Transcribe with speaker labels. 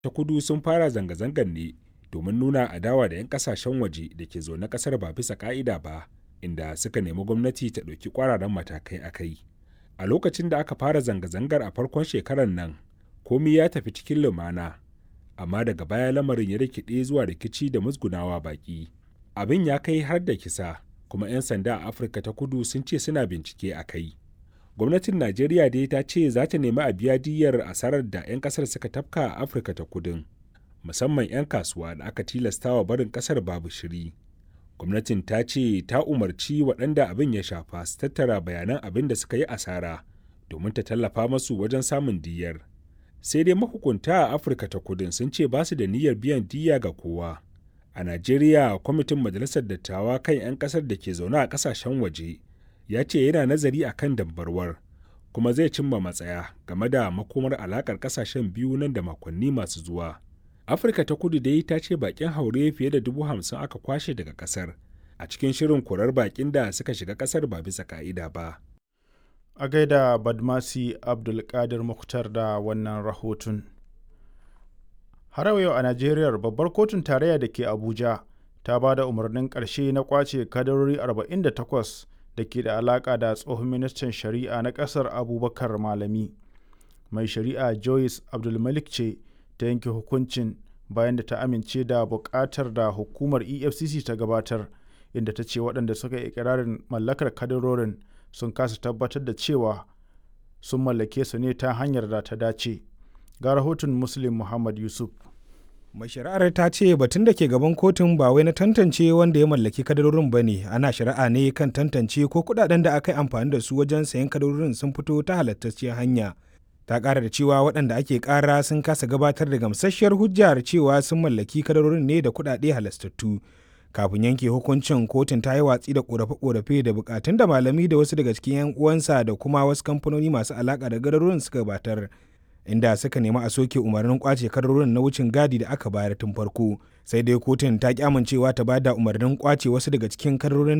Speaker 1: ta kudu sun fara zanga-zangar ne domin nuna adawa da 'yan kasashen waje da ke zaune kasar ba bisa ka'ida ba inda suka nemi gwamnati ta ɗauki ƙwararren matakai a kai a lokacin da aka fara zanga-zangar a farkon shekarar nan komi ya tafi cikin lumana amma daga baya lamarin ya rikide zuwa rikici da musgunawa baki abin ya kai har da kisa kuma 'yan sanda a afirka ta kudu sun ce suna bincike a kai gwamnatin najeriya dai ta ce za ta nemi a biya diyyar asarar da 'yan kasar suka tafka a afirka ta kudin musamman 'yan kasuwa da aka tilastawa barin kasar babu shiri gwamnatin ta ce ta umarci waɗanda abin ya shafa su tattara bayanan abin da suka yi asara domin ta tallafa masu wajen samun diyyar sai dai mahukunta a afirka ta kudin sun ce ba su da niyyar biyan diyya ga kowa a najeriya kwamitin majalisar dattawa kan 'yan kasar da ke zaune a kasashen waje ya ce yana nazari a kan dambarwar kuma zai cimma matsaya game da makomar alakar kasashen biyu nan da makonni masu zuwa afirka ta kudu dai ta ce bakin haure fiye da dubu hamsin aka kwashe daga kasar a cikin shirin korar bakin da suka shiga kasar ba bisa ka'ida ba
Speaker 2: a gaida badmasi abdulkadir muktar da wannan rahoton har yau a najeriya babbar kotun tarayya da ke abuja ta ba da umarnin ƙarshe na kwace kadarori 48 da ke da alaƙa da tsohon ministan shari'a na ƙasar abubakar malami mai shari'a joyce abdulmalik ce ta yanke hukuncin bayan da ta amince da buƙatar da hukumar efcc ta gabatar inda ta ce waɗanda suka yi ikirarin mallakar kadarorin sun kasa tabbatar da cewa sun mallake su ne ta hanyar da ta dace ga rahoton muslim muhammad yusuf
Speaker 3: mai shari'ar ta ce batun da ke gaban kotun ba wai na tantance wanda ya mallaki kadarorin ba ne ana shari'a ne kan tantance ko kudaden da aka yi amfani da su wajen sayan kadarorin sun fito ta halattacciyar hanya ta ƙara da cewa waɗanda ake ƙara sun kasa gabatar da gamsasshiyar hujjar cewa sun mallaki kadarorin ne da kuɗaɗe halastattu kafin yanke hukuncin kotun ta yi watsi da ƙorafe-ƙorafe da buƙatun da malami da wasu daga cikin 'yan uwansa da kuma wasu kamfanoni masu alaƙa da kadarorin suka gabatar inda suka nemi a soke umarnin kwace kadarorin na wucin gadi da aka bayar tun farko sai dai kotun ta ki amincewa ta bada umarnin kwace wasu daga cikin kadarorin